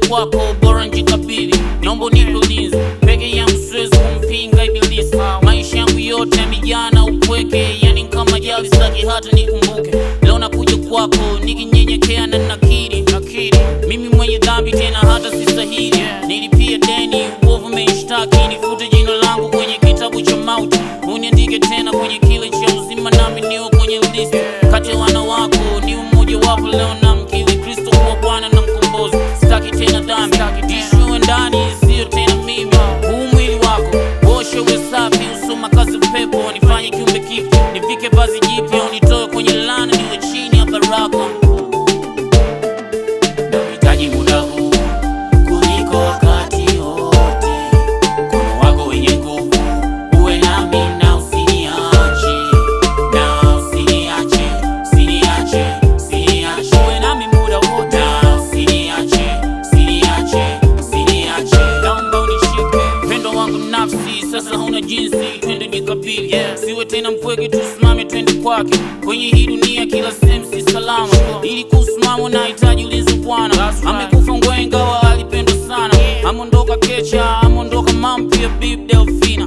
kwako, bora njikabidhi, naomba unipe ulinzi. Peke yangu siwezi kumpinga ibilisi, maisha yangu yote yamejaa na upweke, yani kama jali sitaki hata nikumbuke. Leo nakuja kwako nikinyenyekea na nakiri, nakiri mimi mwenye dhambi tena hata sistahili. Nilipia deni, uovu umenishtaki, nifute jina langu kwenye kitabu cha mauti, uniandike tena kwenye kile cha uzima, nami niwe kwenye listi kati ya wana wako, ni mmoja wapo. Leo namkiri Kristo kuwa Bwana na mkombozi, sitaki tena dhambi, ishuwe ndani, sio tena mimi. Huu mwili wako oshe, uwe safi, usoma kazi pepo, nifanye kiumbe kipya, nivike vazi jipya, unitoe kwenye laana, niwe chini ya baraka. Nahitaji muda huu kuliko wakati wote, mkono wako wenye nguvu uwe nami na usiniache, na usiniache, usiniache, usiniache, uwe nami muda wote, na usiniache, usiniache, usiniache, naomba unishike upendo wangu nafsi, sasa hauna jinsi, twende nikabili, yeah. Siwe tena mpweke, tusimame twende kwake, kwenye hii dunia kila sehemu si salama, ili kusimama nahitaji ulinzi Bwana, amekufa ngwenga wa alipendwa sana, amondoka kecha, amondoka mampia bib Delfina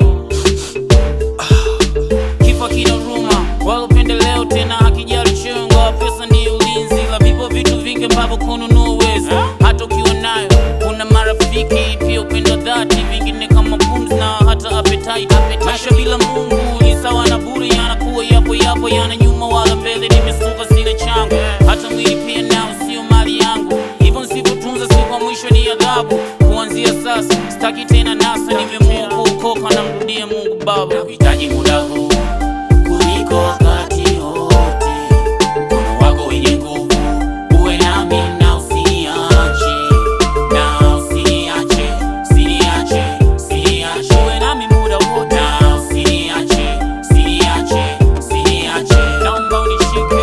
Kifo kina huruma wala upendeleo tena, hakijali chungo. Pesa ndiyo ulinzi, la vipo vitu vingi ambavyo kununua uwezi, hata ukiwa nayo. Kuna marafiki pia upendo dhati, vingine kama pumzi na hata appetite. Maisha bila Mungu ni sawa na bure, yanakuwa yapo yapo, yana nyuma wala mbele. Nimesuka sina changu, hata mwili pia nao sio mali yangu, hivyo nisipotunza siku ya mwisho ni adhabu. Kuanzia sasa sitaki tena nasa, nimeamua kuokoka, namrudia Mungu Baba. Nahitaji muda huu kuliko wakati wote, mkono wako wenye nguvu uwe nami na usiniache, na usiniache, usiniache, usiniache, uwe nami muda wote, na usiniache, usiniache, usiniache, naomba unishike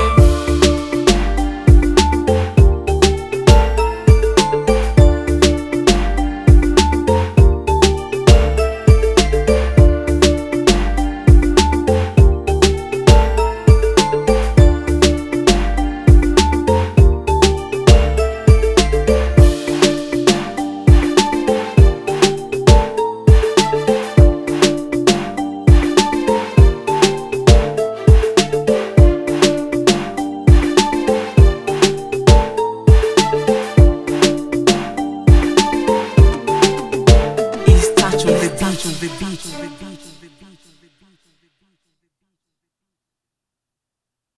It's touch on the beat.